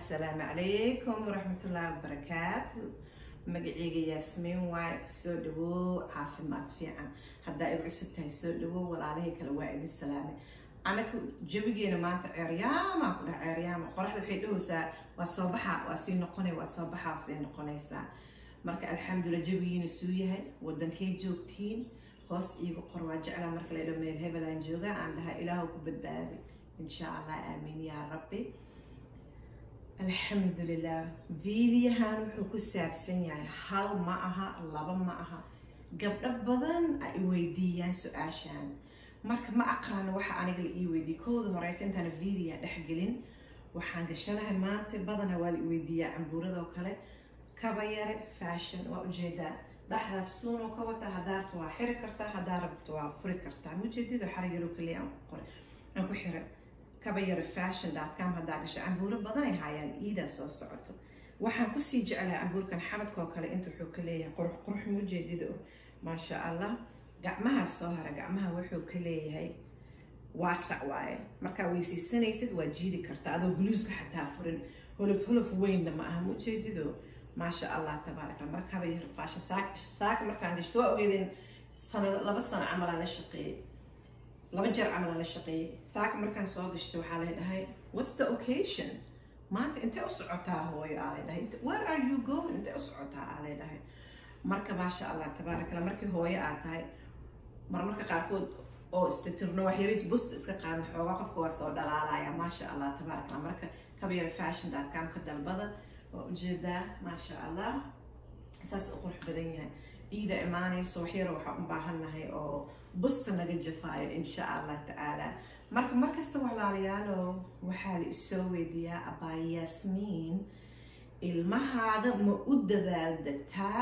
asalaamu calaykum waraxmatullaahi wabarakaatu magaceyga yaasmiin waaye kusoo dhawow caafimaad fiican haddaa igu cusub tahay soo dhawow walaalahay kale waa idin salaamay anaga jabigeena maanta ceeryaama ku dhaha ceeryaama qoraxda waxay dhahaysaa waa soo baxa waa sii noqonay waa soo baxa waa sii noqonaysaa marka alxamdulilah jabigiina suu yahay wadankay joogtiin hoos iigu qor waa jeclaa marka la dha meel hebelaan jooga aan dhahaa ilaahu ku badbaaday insha allah aamiin yaa rabbi alxamdulilah viidiyahan wuxuu ku saabsan yahay hal ma aha laba ma aha gabdho badan ay weydiiyaan su-aashan marka ma aqaano waxa aniga la ii weydiiyey kooda horeeta intaana viidiya dhexgelin waxaan gashanahay maanta badana waa la iweydiiyaa cambuuradoo kale kaba yare fashion waa ujeedaa dhexdaas suunoo ka wata haddaa rabto waa xiri kartaa haddaa rabto waa furi kartaa mujeedado xarigaro kaliya aan ku qoray aan ku xiray kaba yare fashion com haddaa gasho cambuuro badan ay haayaan iidaa soo socoto waxaan kusii jeclahay cambuurkan xabadkoo kale inta wuxuu ka leeyahay qurux qurux mujeedida maasha allah gacmaha soo hara gacmaha wuxuu ka leeyahay waasac waaye markaa weysaysanaysid waa jiidi kartaa adoo guluuska xataa furin holof holof weynna ma aha mujeedido maasha allah tabaaraka markaba yar fashion saak saaka markaan gashto waa ogeedeen sanad laba sano camal aan la shaqeeyey laba jeer camal aan la shaqeeyey saaka markaan soo gashto waxaa lay dhahay what's the occasion maanta intee u socotaa hooyo aa lay dhahay where are you going intee u socotaa aa lay dhahay marka maasha allah tabaaraka allah markii hooyo aad tahay marmarka qaarkood oo istitirno wax yariis busta iska qaadna xoogaa qofka waa soo dhalaalaya maasha allah tabaaraka allah marka kabyara fashion com ka dalbada waa ujeedaa maasha allah saas u qurux badan yahay iida imaanayso waxyaro waxaa u baahannahay oo busta naga jafaayo insha allah tacaala marka markasta walaalayaalo waxaa la isoo weydiiyaa abaa yaasmiin ilmahaaga ma u dabaaldegtaa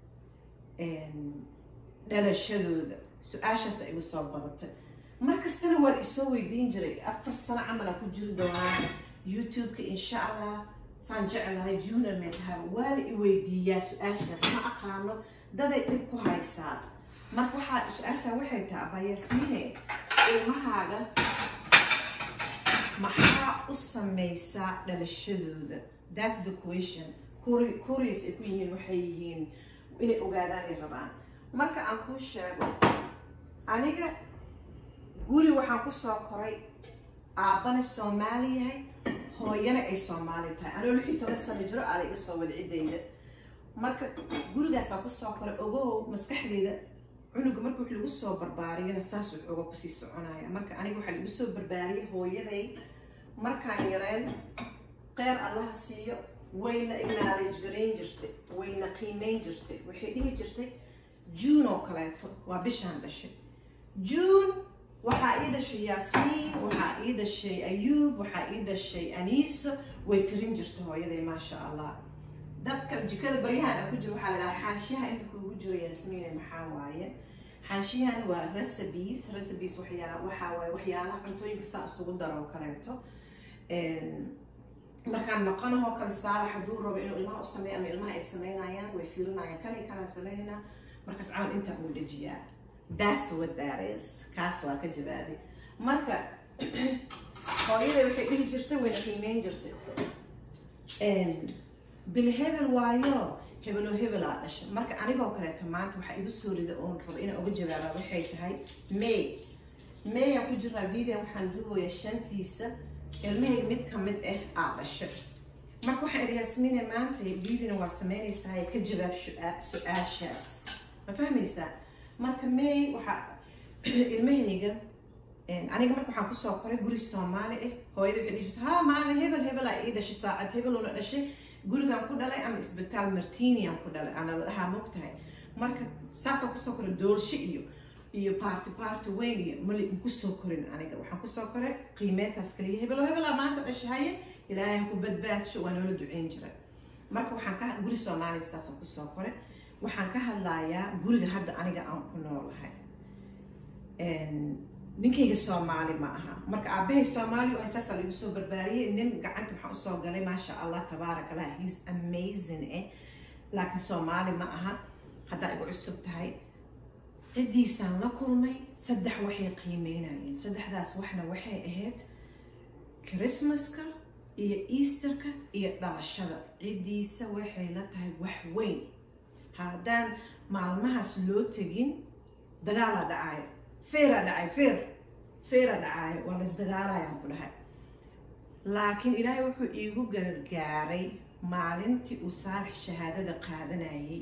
dhalashadooda su-aashaas ay igu soo badatay markastana waa la isoo weydiin jiray afar sano camal aan ku jiri doonaa youtube-ka insha allah saan jeclahay junior may tahay waa la i weydiiyaa su-aashaas ma aqaano daday dhib ku haysaa marka waxaa su-aashaa waxay tahay abaa yaasmiine ilmahaaga maxaa u samaysaa dhalashadooda that's the question curious ay ku yihiin waxay yihiin inay ogaadaan ay rabaan marka aan kuu sheego aniga guri waxaan kusoo koray aabbana soomaali yahay hooyana ay soomaali tahay anoo lix iyo toban sano jiro aala iga soo wada ciddayda marka gurigaasaan kusoo koray ogow maskaxdeyda cunuga marka wax lagu soo barbaariyana saas wuxuuga kusii soconaya marka aniga waxaa lagu soo barbaariyay hooyaday markaan yareen qeyr allaha siiyo wayna acknowledge garayn jirtay wayna qiimeyn jirtay waxay dhihi jirtay june oo kaleeto waa bishaan dhashay june waxaa ii dhashay yaasmiin waxaa ii dhashay ayuub waxaa ii dhashay aniiso way tirin jirta hooyaday maasha allah dadka jikada baryahan aan ku jiro waxaa la dhahaa xaashiyaha inta kuugu jiro yaasmiine maxaa waaye xaashiyahan waa recipes recipes waxyaa waxaa waaye waxyaalaha cuntooyinka saa isugu daro oo kaleeto markaan noqonahoo kale saalax hadduu rabo inuu ilmaha u sameeyo ama ilmaha ay sameynayaan way fiirinayaan kan iyo kanaan sameynayna markaas camal intaa uu dejiyaa that's what that is kaas waa ka jawaabay marka hooyaday waxay dhihi jirtay wayna qiimeyn jirtay bil hebel waayo hebeloo hebelaa dhashay marka anigoo kaleeto maanta waxaa igu soo rida oon rabo inaan uga jawaabaa waxay tahay may may aan ku jiraa video waxaan duubaya shantiisa ilmahayga mid ka mid ah aa dhashay marka waxaan idhi yaasmiine maanta videona waa sameynaysaa ka jawaab su-aashaas ma fahmaysaa marka may waxaa ilmahayga aniga marka waxaan kusoo koray guri soomaali ah hooyada waxay dhihi jirta ha maalin hebel hebel aa ii dhashay saacad hebeluna dhashay gurigaan ku dhalay ama isbitaal martinian ku dhalay ana la dhahaa mogtahay marka saasaan kusoo koray doorsho iyo iyo party party weyn iyo mali kusoo korin aniga waxaan kusoo koray qiimeyntaas kaliya hebelo hebelaa maanta dhashay haye ilaahay ha ku badbaadsho waa noola duceyn jiray marka waxaan ka guri soomaaliya saasaan kusoo koray waxaan ka hadlayaa guriga hadda aniga aan ku noolahay ninkayga soomaali ma aha marka aabahay soomaali oo saasaa lagu soo barbaariyey nin gacanta waxaan usoo galay maasha allah tabaarak allah he's amazing eh laakiin soomaali ma aha haddaa igu cusub tahay ciddiisaan la kulmay saddex waxay qiimeynayeen saddexdaas waxna waxay ahayd christmaska iyo easterka iyo dhalashada ciddiisa waxay la tahay wax weyn haddaan maalmahaas loo tegin dagaalaa dhacaayo feeraa dhacay feer feeraa dhacaayo waa la isdagaalayaan ku dhahay laakiin ilaahay wuxuu iigu gargaaray maalintii uu saalax shahaadada qaadanayay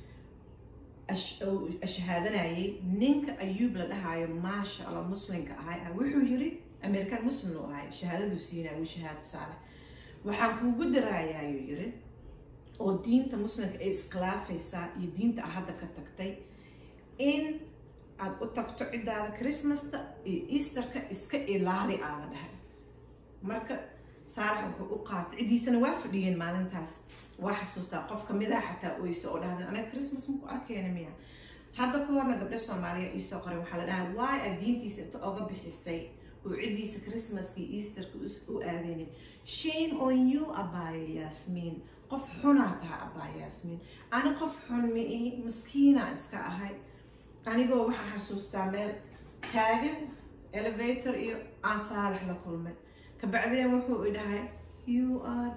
shahaadanayay ninka ayuub la dhahaayo maasha allah muslimka ahay wuxuu yiri american muslim u ahay shahaadaduu siinaya wuu shahaado saalax waxaan kuugu daraayaayuu yiri oo diinta muslimka ay iskhilaafaysaa iyo diinta a hadda ka tagtay in aad u tagto ciddaada chrismasta iyo easterka iska ilaali aa la dhahay marka saalax wuxuu u qaatay ciddiisana waa fadhiyeen maalintaas waa xasuustaa qof kamid ah xataa oyse oo dhahda anaga christmas maku arkeyna miya hadda ka horna gabdho soomaaliya iisoo qoray waxaa la dhahaa waay aad diintiisa inta oga bixisay oo ciddiisa christmaska iyo easterka u aadeynin shame on you abaayo yaasmiin qof xunaa taha abaayo yaasmiin ani qof xun ma ihi maskiinaa iska ahay anigoo waxaa xasuustaa meel taagan elevator iyo aan saalax la kulmay kabacdeen wuxuu i dhahay you are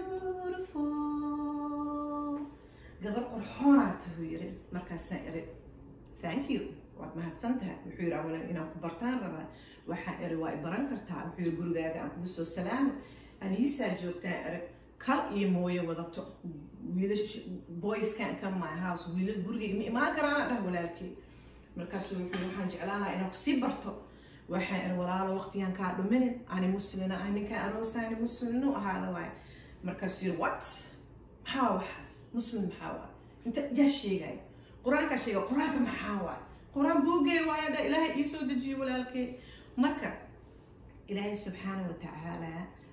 beautiful gabar qorxoonaa tahuu yiri markaasaan iri thank you waad mahadsan tahay wuxuu yiri awala inaan ku bartaan rabaa waxaan iri waa i baran kartaa wuxuu yiri gurigaaga aan kugu soo salaamo aniisaa joogtaan iri kal iyo mooye wadato wiilash boyskan ka my house wiilal gurigayga ma imaan karaana dhah walaalkii markaasuu wuxuu waxaan jeclaanaha inaan kusii barto waxaan iri walaalo waqtigaan kaa dhuminin ani muslina ah ninkaan aroosani muslimnu ahaada waay markaasuu yiri what maxaa waxaas muslim maxaa waay inta yaa sheegay qur-aankaa sheegay qur-aanka maxaa waay qur-aan buugay waaya dha ilaahay ii soo dejiyo walaalkay marka ilaahay subxaana wa tacaala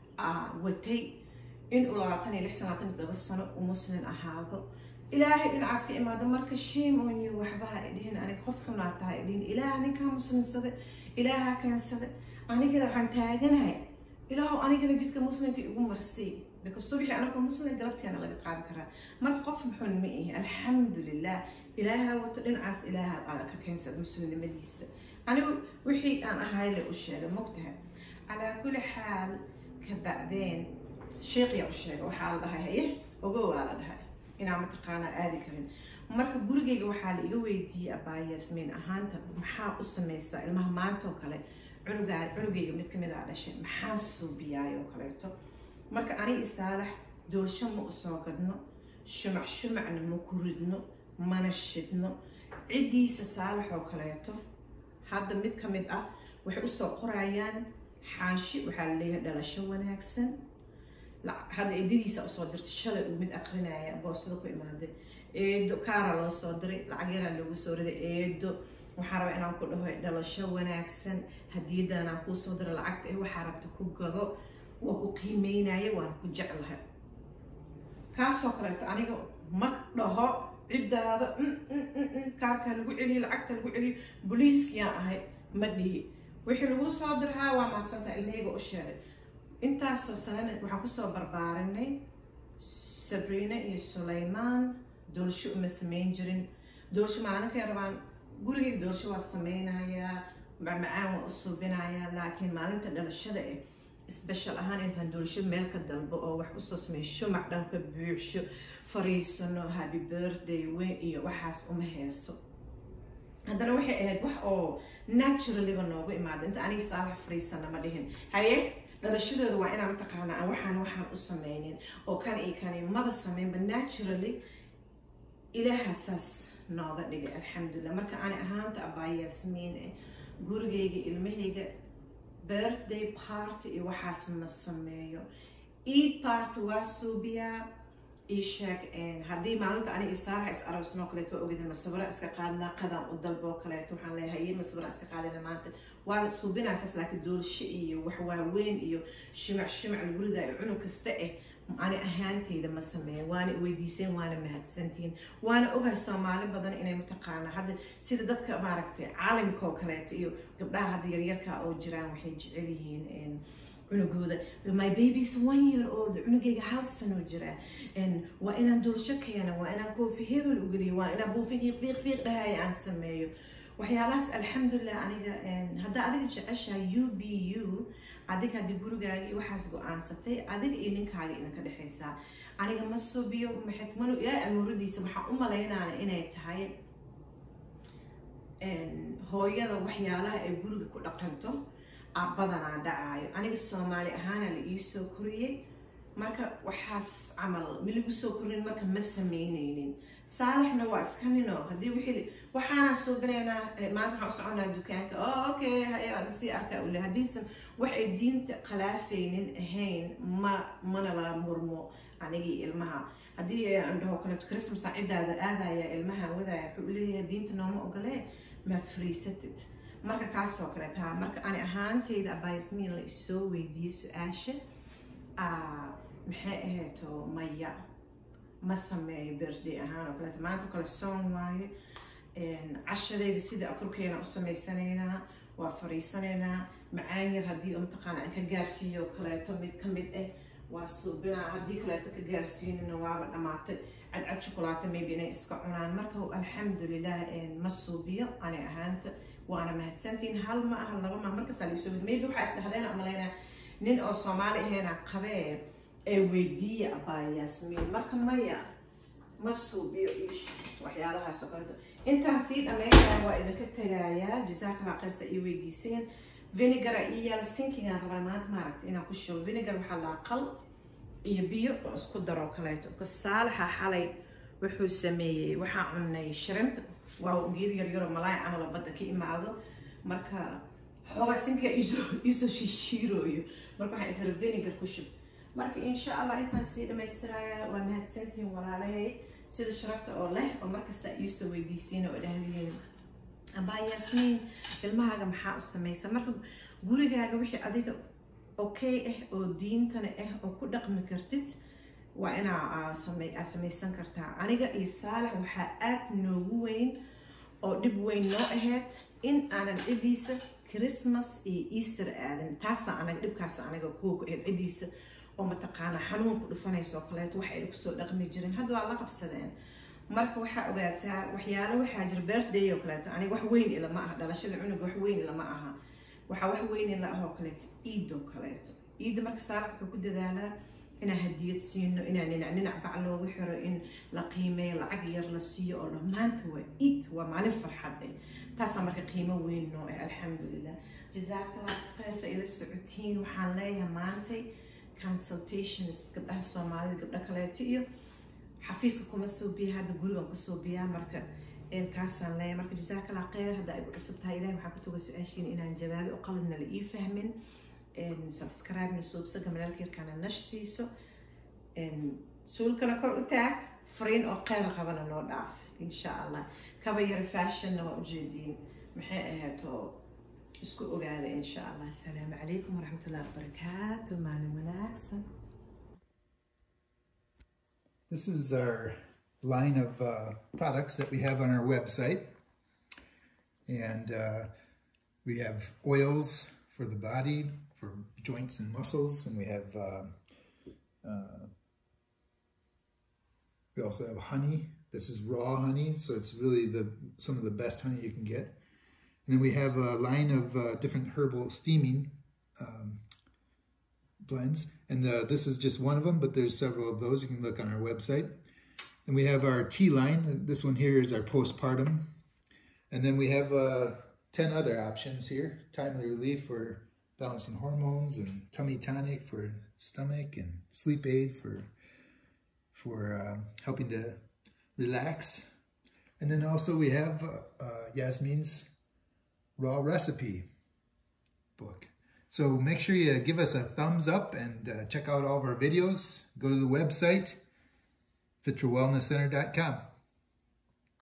watay in uu labaatan iyo lix sanaatan iyo todoba sano uu muslim ahaado ilaahay dhinacaas ka imaado marka shame on you waxbaha ay dhihin aniga qof xunaa tahay ay dhihin ilaah ninkaa muslimsade ilaaha keensade anigana waxaan taaganahay ilaahu anigana jidka muslimka igu marsay because subxi anagoo muslim galabteena laga qaadi karaa marka qof xun ma ihi alxamdulilah ilaaha wato dhinacaas ilaaha aada ka keensada muslimnimadiisa anigu wixii aan ahay le u sheegay mogtahay calaa kulli xaal ka bacdeen sheekyaa u sheegay waxaa la dhahay haye ogow aa la dhahay inaan mataqaanaa aadi karin marka gurigayga waxaa la iga weydiiyey abaa yaasmiin ahaanta maxaa u samaysaa ilmaha maanta oo kale cunugaa cunugayga mid kamid aa dhashay maxaa suubiyaay oo kaleeto marka ani isaalax doolsho ma usoo gadno shumac shumacna ma ku ridno mana shidno ciddiisa saalax oo kaleeto hadda mid ka mid ah waxay usoo qorayaan xaashi waxaa la leeyahay dhalasho wanaagsan hadda eedadiisa usoo dirtay shalay uu mid aqrinaya boostada ku imaaday eedo kaara loo soo diray lacag yaraa loogu soo riday eedo waxaa rabaa inaan ku dhaho dhalasho wanaagsan hadiyadan aan kuu soo diray lacagta ee waxaa rabta ku gado waa ku qiimeynaya waan ku jeclahay kaasoo kaleeto aniga ma dhaho ciddaada kaarkaa lagu celiyo lacagta lagu celiyo booliiskiyaan ahay ma dhihi wixii lagu soo dirhaa waa mahadsantaa ilmahayga u sheegay intaasoo sanana waxaan kusoo barbaarinay sabriina iyo sulaymaan doolsho uma samayn jirin doolsho maalinkay rabaan gurigayga doolsho waa sameynayaa macmacaan waa u suubinayaa laakiin maalinta dhalashada eh special ahaan intaan doolsho meel ka dalbo oo wax usoo sameeyo shumac dhanka buuxsho fariisano happy birthday weyn iyo waxaas uma heeso haddana waxay ahayd wax oo naturaliba noogu imaada inta aniga saalax fariisana ma dhihin haye dhalashadooda waa inaan mataqaanaa aan waxaan waxaan u sameynin oo kan iyo kani maba sameynba naturally ilaaha saas nooga dhigay alxamdulilah marka ani ahaanta abaa yaasmiin eh gurigayga ilmahayga birthday party iyo waxaas ma sameeyo eid party waa suubiyaa ii sheeg haddii maalinta aniga isaalaxa is aroosnoo kaleeto waa ogeda masawira iska qaadnaa qadaan u dalboo kaleeto waxaan leeyahay iyo masawira iska qaadina maanta waa suubinaysaas laakiin doolsho iyo wax waaweyn iyo shimac shimac lagu ridaayo cunug kasta eh ani ahaantayda ma sameeya waana weydiiseen waana mahadsantihiin waana ogahay soomaali badan inay mataqaanaa hadda sida dadka maaragtay caalimka oo kaleeto iyo gabdhaha hadda yaryarka oo jiraan waxay jecel yihiin cunugooda my baby's one year old cunugayga hal sano jira waa inaan doolsho keena waa inaan koofi hebel u geliyo waa inaan buufigiiq fiiq fiiq dhahaya aan sameeyo waxyaalahaas alxamdulilah aniga haddaa adiga jeceshahay u b u adiga haddii gurigaagii waxaas go-aansatay adiga iyo ninkaaga idinka dhexaysaa aniga ma suubiyo maxitmanu ilaahay amuuradiisa waxaan u malaynaana inay tahay hooyada waxyaalaha ay guriga ku dhaqanto badanaa dhacaayo aniga soomaali ahaana la iisoo koriyey marka waxaas camal miligu soo korin marka ma sameyneynin saalaxna waa iska nino haddii wixii waxaana suubinaynaa maanta waxaan u soconaa dukaanka o okay haya sii arkaa ule haddiisan wax ay diinta khalaafaynin ahayn ma mana la murmo anigii ilmaha haddii aan dhaho kaleeto christmas ciddaada aadaya ilmaha wadaya wuxuu leeyahay diinta nooma ogolee ma friisatid marka kaasoo kale taa marka ani ahaantayda abayasmiin la isoo weydiiyey su-aasha maxay ahayto maya ma sameeyo birthday ahaan oo kaleeto maanta kale soon waaye cashadayda sida afurkeena u samaysanaynaa waa fariisanaynaa macaan yar haddii mataqaana aan ka gaarsiiyo kaleeto mid ka mid ah waa suubinaa haddii kaleeto ka gaarsiinina waaba dhamaatay cadcad shukulaato maybe inay iska cunaan marka alxamdulilah ma suubiyo ani ahaanta waana mahadsantihiin hal ma aha laba ma markasaa laisoo maybe waxaa isdhahdeen amalaynaa nin oo soomaali aheena qabee ee weydiiya abaa yaasmiin marka maya ma suubiyo ish waxyaalahaas oo kaleeto intaan sii dhammaynaya waa idinka tagayaa jazaakala qayrsa ii weydiiseen vinegara ii yaala sinkigaan rabaa maanta maaragta inaan ku shubo vinegar waxaa laa qal iyo biyo oo isku daroo kaleeto saalaxa xalay wuxuu sameeyey waxaa cunay shrimp waa geed yaryaroo malaay camalo badda ka imaado marka xoogaa sinkiga iisoo shishiirooyo marka waxaan isra vinegar ku shub marka insha allah intaan sii dhamaystiraya waa mahadsantihiin walaalahay sida sharafta oo leh oo markasta iisoo weydiisiin oo dhahdiin abaa yaasmiin ilmahaaga maxaa u samaysa marka gurigaaga wixii adiga okay ah oo diintana ah oo ku dhaqmi kartid waa inaa samaysan kartaa aniga iyo saalax waxaa aad noogu weyn oo dhib weyn noo ahayd in aanan cidiisa christmas iyo easter aadan taasa anaga dhibkaasa anaga kuwa cidiisa oo mataqaanaa xanuun ku dhufanaysa oo kaleeto wax ay kusoo dhaqmi jirin hadda waa la qabsadeen marka waxaa ogaataa waxyaalo waxaa jira birthday oo kaleeto aniga wax weyn ilama aha dhalashada cunuga wax weyn ilama aha waxaa wax weyn ila ah oo kaleeto iid oo kaleeto iidda marka saalax wuxuu ku dadaalaa inaan hadiyad siino inaan dhinac dhinac bac loogu xiro in la qiimeeyo lacag yar la siiyo oo dhammaanta waa iid waa maalin farxad eh taasaa marka qiimo weyn noo eh alxamdulilah jazaakallah khayrsa ila socotiin waxaan leeyahay maantay consultations gabdhaha soomaalida gabdho kaleeto iyo xafiiska kuma soo biya hadda gurigan kusoo biyaa marka kaasaan leeyahay marka jazaakallah khayr hadda ay cusub tahay ilahi waxaan ku tuga su-aashiin inaan jawaabi oo qaladna la ii fahmin subscribe-na suubsaga malaalka yarkaana nash siiso suulkana kor u taag fariin oo kheyr qabana noo dhaaf insha allah kaba yara fashonna waa ujeediin maxay ahaydoo isku ogaada insha allah asalaamu calaykum waraxmatullahi wabarakaatu maalin wanaagsan This is our line of uh, products that we have on our website. And uh, we have oils for the body, for joints and muscles, and we have, uh, uh, we also have honey. This is raw honey, so it's really the some of the best honey you can get. And then we have a line of uh, different herbal steaming um, blends. And uh, this is just one of them, but there's several of those. You can look on our website. And we have our tea line. This one here is our postpartum. And then we have uh, 10 other options here. Timely relief for balancing hormones and tummy tonic for stomach and sleep aid for, for uh, helping to relax. And then also we have uh, Yasmin's raw recipe book. So make sure you give us a thumbs up and uh, check out all of our videos. Go to the website, fitrawellnesscenter.com.